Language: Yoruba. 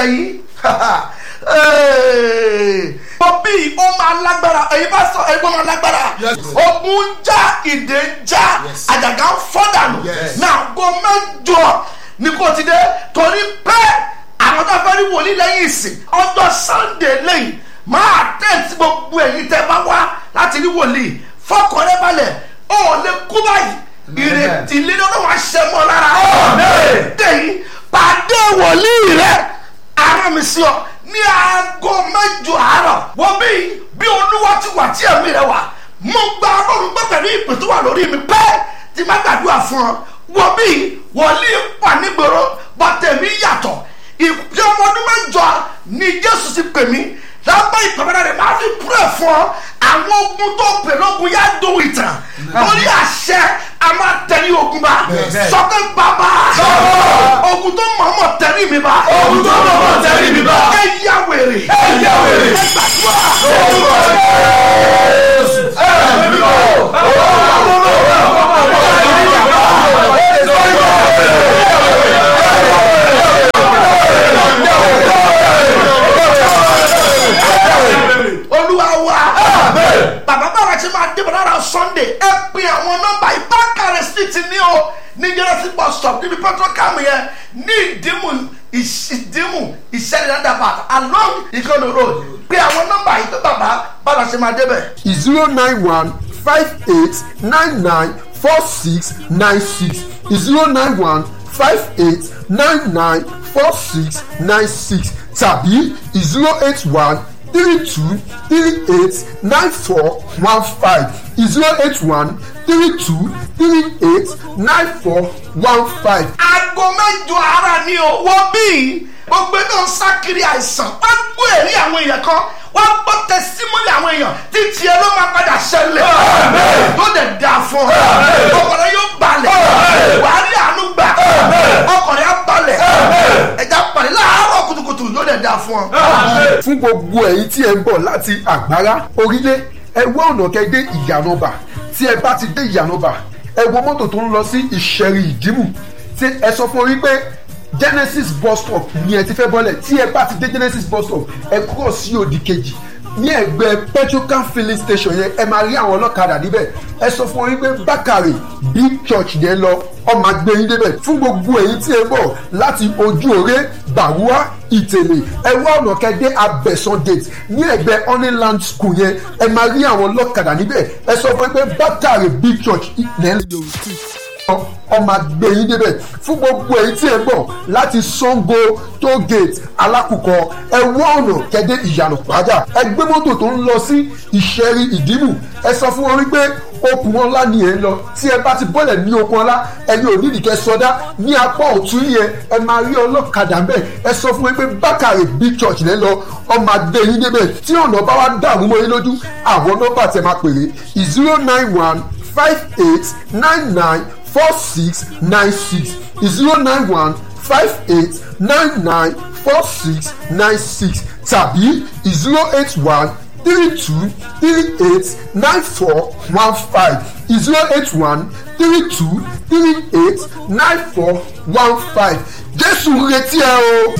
ọ̀sẹ̀ yìí bọ́bí ó máa lágbára èyí bá sọ èyí bó máa lágbára Yes. ogun ń já ìdè ń já Yes. àjàgà ń fọ́ dànù Yes. náà go mẹ́jọ ní kò ti dé torí pé àwọn tó fẹ́ rí wòlíì lẹ́yìn ìsìn ọjọ́ sunday lẹ́yìn máa tẹ̀sí gbogbo ẹ̀yìn tẹ́ bá wá láti rí wòlíì fọkànlẹ́ balẹ̀ ó lè kú báyìí ìrètí lílo náà wá ṣe mọ́ lára tẹ̀yìn pàdé wòlíì rẹ̀ ara mi sí ọ ní aago mẹ́jọ àárọ̀ wọ́n bí bí olúwa ti wà tí ẹ̀mí rẹ̀ wà mo gba ọlọ́run gbọ́ pẹ̀lú ìpè tó wà lórí mi pẹ́ tí má gbàdúrà fún ọ wọ́n bí wòlíì wà nígboro bọ́tẹ̀mí yàtọ̀ ìpè ọmọ ọdún mẹ́jọ ni jésù ti pè mí lábẹ́ ìpàmẹ́rẹ́ rẹ̀ máa fi púrẹ̀ fún ọ àwọn ogun tó pè lógun yá dóhùn ìtàn lórí àṣẹ a máa tẹ̀lé ogun bá sọ́kẹ́ bàbá ogun tó mọ̀ọ́mọ̀ tẹ̀lé mi bá Ogun tó mọ̀ọ́mọ̀ tẹ̀lé mi bá. ẹ yá wèrè Ẹ yá wèrè. ẹ gbàdúrà olúwa wa bàbá bàbá tí máa dé bọ̀dára sunday ẹ pin àwọn nọ́mbà ìbákàrẹ̀ street ní o ní jẹ́rẹ́sì bus stop níbi petrocam yẹn ní ìdímù ìdímù ìṣẹ́lẹ̀dàbà along ìkànnì road pé àwọn nọ́mbà yìí pé bàbá bàbá tí máa débẹ̀. zero nine one five eight nine nine four six nine six zero nine one five eight nine nine four six nine six tàbí zero eight one three two three eight nine four one five zero eight one three two three eight nine four one five. aago mẹ́jọ ara ni o wọ́n bí gbogbo náà ń sá kiri àìsàn wọ́n gbọ́ èrí àwọn èèyàn kan wọ́n gbọ́ tẹsímọ́lì àwọn èèyàn títí ẹ ló máa padà ṣẹlẹ̀ tó dẹ̀ da fún ọ ọkọ̀rẹ́ yóò balẹ̀ wàá rí àánú gbà ọkọ̀rẹ́ á balẹ̀ ẹ̀já pàdé láàárọ̀ kùtùkùtù yóò dẹ̀ da fún ọ. fún gbogbo ẹ̀yin tí ẹ ń bọ̀ láti àgbára orílẹ̀ ẹ wá ọ̀nà kẹ́ dé ìyànàbà tí ẹ bá ti dé ìyànàbà ẹ wo mọ́tò tó ń lọ sí ìṣẹ̀rì ìdímù tí ẹ sọ fún orí pé genesis bus stop ni ẹ ti fẹ́ bọ́lẹ̀ tí ẹ bá ti dé genesis bus stop ẹ kúrò sí òdì kejì ní ẹgbẹ́ petrocam filling station yẹn ẹ máa rí àwọn ọlọ́kadà níbẹ̀ ẹ sọ fún orí pé bákàrè big church yẹn lọ ọmọ agbẹ́yìn débẹ̀ fún gbogbo èyí tí ẹ bọ̀ láti ojú òré bàwúà ìtẹ̀lé ẹ wá ọ̀nà kẹ́dẹ́ abẹ́sán gate ní ẹgbẹ́ honeyland school yẹn ẹ máa rí àwọn ọlọ́kadà níbẹ̀ ẹ sọ fún pé bákàrè big church yẹn ọmọ agbẹ́yìn débẹ̀ fún gbogbo èyí tí ẹ bọ̀ láti sango toll gate alákùkọ ẹ wá ọ̀nà kẹ́dẹ́ ìyànà pàjá ẹ gbé mọ́tò tó ń lọ sí ìṣẹ́rí ìdímù ẹ sọ fún wọn wípé okùn ọlá ni ẹ ń lọ tí ẹ bá ti bọ́lẹ̀ ní okùn ọlá ẹni ò nídìí kẹ sọdá ní apá ọ̀tún yẹn ẹ máa rí ọlọ́kadà ń bẹ̀ ẹ sọ fún wọn pé bákàrè big church lẹ́ lọ ọmọ agbẹ́yìn débẹ̀ tí ọ̀nà bá wá dààmú mọ́ yín lójú àwọn nọ́mbà tẹ máa pèrè zero nine one five eight nine nine four six nine six zero nine one five eight nine nine four six nine six tàbí zero eight one three two three eight nine four one five zero eight one three two three eight nine four one five jésù retí ẹ o.